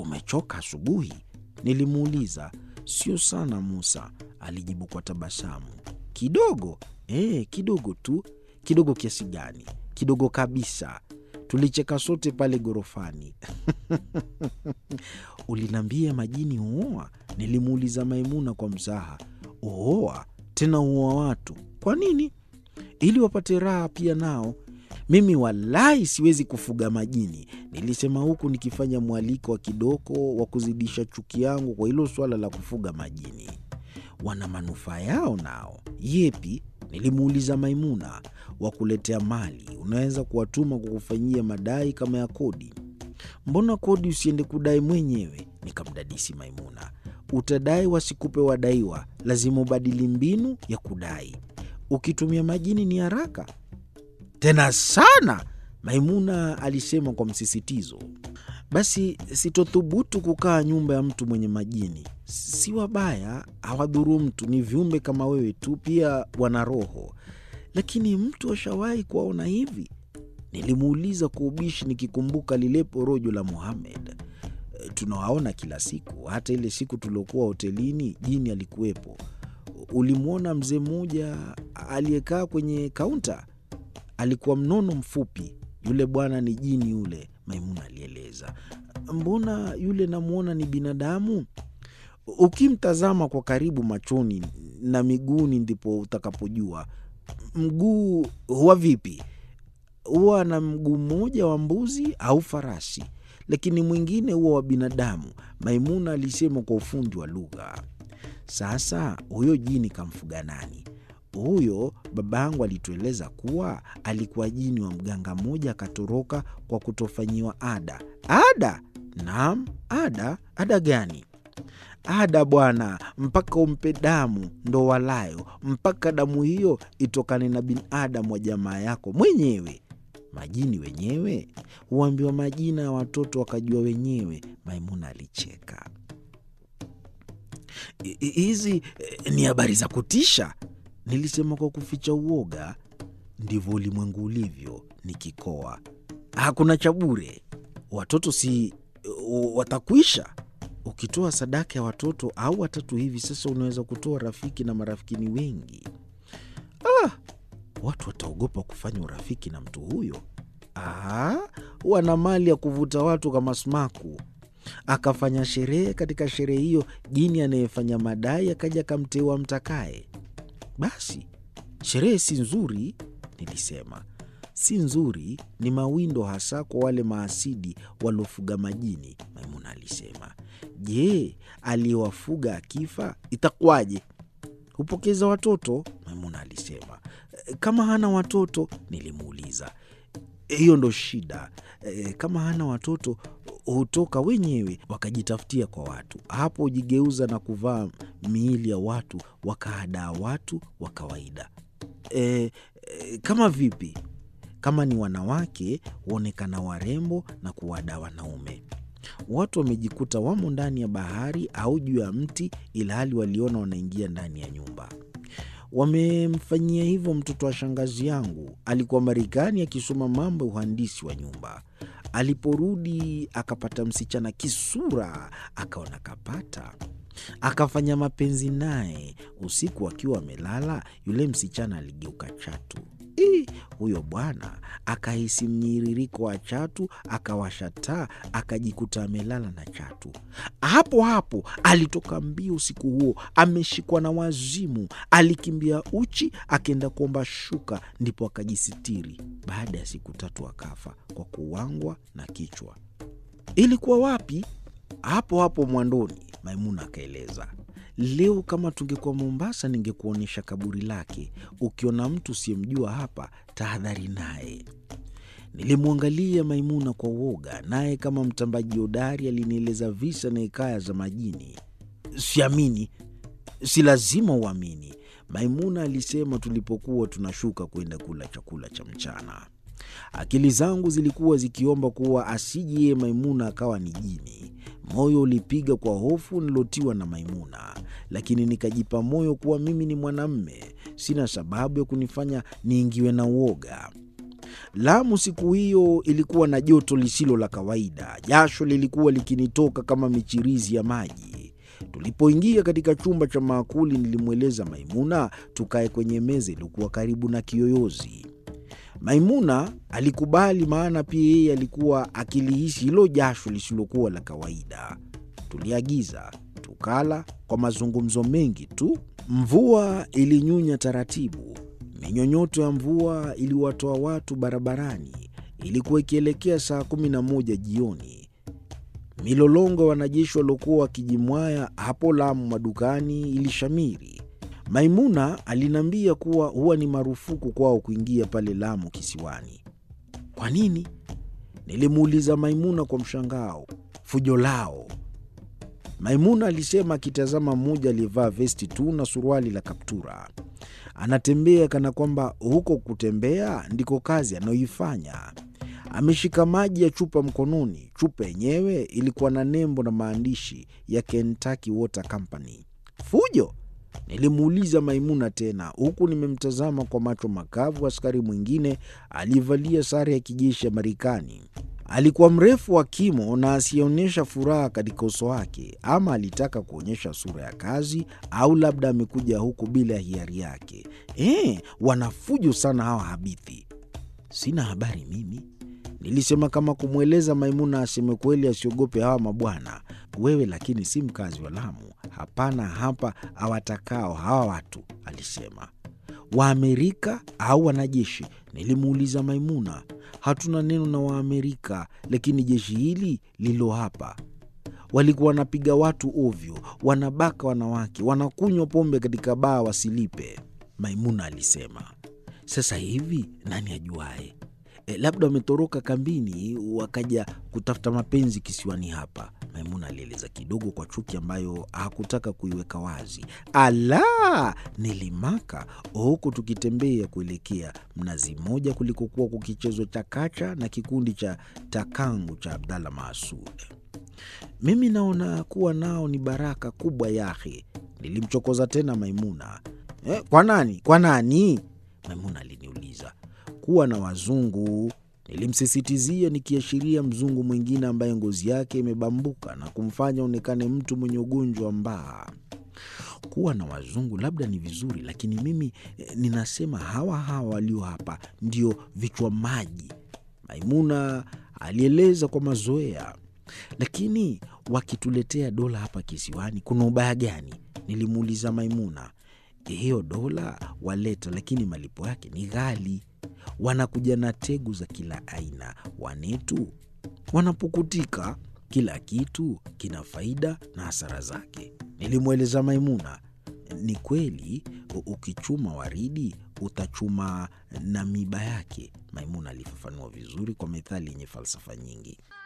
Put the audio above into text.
umechoka asubuhi? Nilimuuliza. Sio sana Musa, alijibu kwa tabasamu. Kidogo eh, kidogo tu. Kidogo kiasi gani? Kidogo kabisa. Tulicheka sote pale ghorofani. Uliniambia majini huoa? Nilimuuliza Maimuna kwa mzaha. Huoa tena huoa watu. Kwa nini? Ili wapate raha pia nao. Mimi walahi siwezi kufuga majini, nilisema huku nikifanya mwaliko wa kidoko wa kuzidisha chuki yangu kwa hilo swala la kufuga majini. Wana manufaa yao nao. Yepi? Nilimuuliza Maimuna. Wa kuletea mali, unaweza kuwatuma kwa kufanyia madai kama ya kodi. Mbona kodi usiende kudai mwenyewe? Nikamdadisi Maimuna. Utadai wasikupe wadaiwa, lazima ubadili mbinu ya kudai. Ukitumia majini ni haraka tena sana, Maimuna alisema kwa msisitizo. Basi sitothubutu kukaa nyumba ya mtu mwenye majini. Si wabaya, hawadhuru mtu, ni viumbe kama wewe tu, pia wana roho. Lakini mtu ashawahi kuwaona hivi? Nilimuuliza kwa ubishi, nikikumbuka lile porojo la Muhamed. Tunawaona kila siku, hata ile siku tuliokuwa hotelini jini alikuwepo. Ulimwona mzee mmoja aliyekaa kwenye kaunta? Alikuwa mnono mfupi. Yule bwana ni jini yule, Maimuna alieleza. Mbona yule namwona ni binadamu? Ukimtazama kwa karibu machoni na miguuni, ndipo utakapojua. Mguu huwa vipi? Huwa na mguu mmoja wa mbuzi au farasi, lakini mwingine huwa wa binadamu, Maimuna alisema kwa ufundi wa lugha. Sasa huyo jini kamfuga nani? Huyo babangu alitueleza kuwa alikuwa jini wa mganga mmoja, akatoroka kwa kutofanyiwa ada. Ada? Naam, ada. Ada gani? Ada bwana, mpaka umpe damu ndo walayo, mpaka damu hiyo itokane na binadamu wa jamaa yako mwenyewe. Majini wenyewe huambiwa majina ya watoto wakajua wenyewe. Maimuna alicheka. Hizi ni habari za kutisha, nilisema kwa kuficha uoga. Ndivyo ulimwengu ulivyo, nikikoa. Hakuna cha bure, watoto si watakwisha. Ukitoa sadaka ya watoto au watatu hivi sasa, unaweza kutoa rafiki na marafiki ni wengi. Ah, watu wataogopa kufanya urafiki na mtu huyo. Ah, wana mali ya kuvuta watu kama sumaku. Akafanya sherehe. Katika sherehe hiyo, jini anayefanya madai akaja akamteua mtakaye. Basi sherehe si nzuri, nilisema. Si nzuri, ni mawindo, hasa kwa wale maasidi waliofuga majini, Maimuna alisema. Je, aliyewafuga akifa itakuwaje? Hupokeza watoto, Maimuna alisema. Kama hana watoto, nilimuuliza. Hiyo ndo shida. E, kama hana watoto hutoka wenyewe wakajitafutia kwa watu. Hapo hujigeuza na kuvaa miili ya watu, wakahadaa watu wa kawaida. E, e, kama vipi? Kama ni wanawake huonekana warembo na kuwadaa wanaume. Watu wamejikuta wamo ndani ya bahari au juu ya mti, ilhali waliona wanaingia ndani ya nyumba. Wamemfanyia hivyo mtoto wa shangazi yangu. Alikuwa Marekani akisoma mambo ya uhandisi wa nyumba. Aliporudi akapata msichana kisura, akaona kapata, akafanya mapenzi naye. Usiku akiwa amelala, yule msichana aligeuka chatu. Ii, huyo bwana akahisi mnyiririko wa chatu, akawasha taa, akajikuta amelala na chatu. Hapo hapo alitoka mbio usiku huo, ameshikwa na wazimu. Alikimbia uchi, akaenda kuomba shuka, ndipo akajisitiri. Baada ya siku tatu akafa kwa kuwangwa na kichwa. Ilikuwa wapi? Hapo hapo Mwandoni, Maimuna akaeleza. Leo kama tungekuwa Mombasa, ningekuonyesha kaburi lake. Ukiona mtu usiyemjua hapa, tahadhari naye. Nilimwangalia Maimuna kwa uoga, naye kama mtambaji hodari alinieleza visa na hekaya za majini. Siamini, si lazima uamini, Maimuna alisema tulipokuwa tunashuka kwenda kula chakula cha mchana. Akili zangu zilikuwa zikiomba kuwa asije yeye Maimuna akawa ni jini. Moyo ulipiga kwa hofu nilotiwa na Maimuna, lakini nikajipa moyo kuwa mimi ni mwanamme, sina sababu ya kunifanya niingiwe na uoga. Lamu siku hiyo ilikuwa na joto lisilo la kawaida. Jasho lilikuwa likinitoka kama michirizi ya maji. Tulipoingia katika chumba cha maakuli, nilimweleza Maimuna tukae kwenye meza iliyokuwa karibu na kiyoyozi. Maimuna alikubali, maana pia yeye alikuwa akilihisi hilo jasho lisilokuwa la kawaida. Tuliagiza, tukala kwa mazungumzo mengi tu. Mvua ilinyunya taratibu. Minyonyoto ya mvua iliwatoa watu barabarani. Ilikuwa ikielekea saa kumi na moja jioni. Milolongo ya wanajeshi waliokuwa wakijimwaya hapo Lamu madukani ilishamiri. Maimuna aliniambia kuwa huwa ni marufuku kwao kuingia pale Lamu kisiwani. Kwa nini? Nilimuuliza Maimuna kwa mshangao. Fujo lao. Maimuna alisema akitazama mmoja aliyevaa vesti tu na suruali la kaptura anatembea kana kwamba huko kutembea ndiko kazi anayoifanya. Ameshika maji ya chupa mkononi. Chupa yenyewe ilikuwa na nembo na maandishi ya Kentucky Water Company. Fujo? Nilimuuliza Maimuna tena, huku nimemtazama kwa macho makavu askari mwingine aliyevalia sare ya kijeshi ya Marekani. Alikuwa mrefu wa kimo na asiyeonyesha furaha katika uso wake. Ama alitaka kuonyesha sura ya kazi, au labda amekuja huku bila hiari yake. Eh, wanafujo sana hawa habithi. Sina habari mimi, nilisema kama kumweleza Maimuna aseme kweli, asiogope hawa mabwana. Wewe lakini si mkazi wa Lamu. Hapana hapa awatakao hawa watu, alisema. Waamerika au wanajeshi? Nilimuuliza Maimuna. Hatuna neno na Waamerika, lakini jeshi hili lilo hapa walikuwa wanapiga watu ovyo, wanabaka wanawake, wanakunywa pombe katika baa wasilipe, Maimuna alisema. Sasa hivi nani ajuae? E, labda wametoroka kambini wakaja kutafuta mapenzi kisiwani hapa, Maimuna alieleza kidogo kwa chuki ambayo hakutaka kuiweka wazi. Ala, nilimaka huku tukitembea kuelekea Mnazi Mmoja kulikokuwa kukichezwa chakacha na kikundi cha takangu cha Abdalla Maasud. Mimi naona kuwa nao ni baraka kubwa yahe, nilimchokoza tena Maimuna. Eh, kwa nani? Kwa nani? Maimuna aliniuliza. Kuwa na wazungu, nilimsisitizia nikiashiria mzungu mwingine ambaye ngozi yake imebambuka na kumfanya onekane mtu mwenye ugonjwa mbaa. Kuwa na wazungu labda ni vizuri, lakini mimi eh, ninasema hawa hawa walio hapa ndio vichwa maji, Maimuna alieleza kwa mazoea. Lakini wakituletea dola hapa kisiwani kuna ubaya gani? Nilimuuliza Maimuna. Hiyo dola waleta, lakini malipo yake ni ghali. Wanakuja na tegu za kila aina. Wanetu wanapukutika. Kila kitu kina faida na hasara zake, nilimweleza Maimuna. Ni kweli, u- ukichuma waridi utachuma na miba yake, Maimuna alifafanua vizuri kwa methali yenye falsafa nyingi.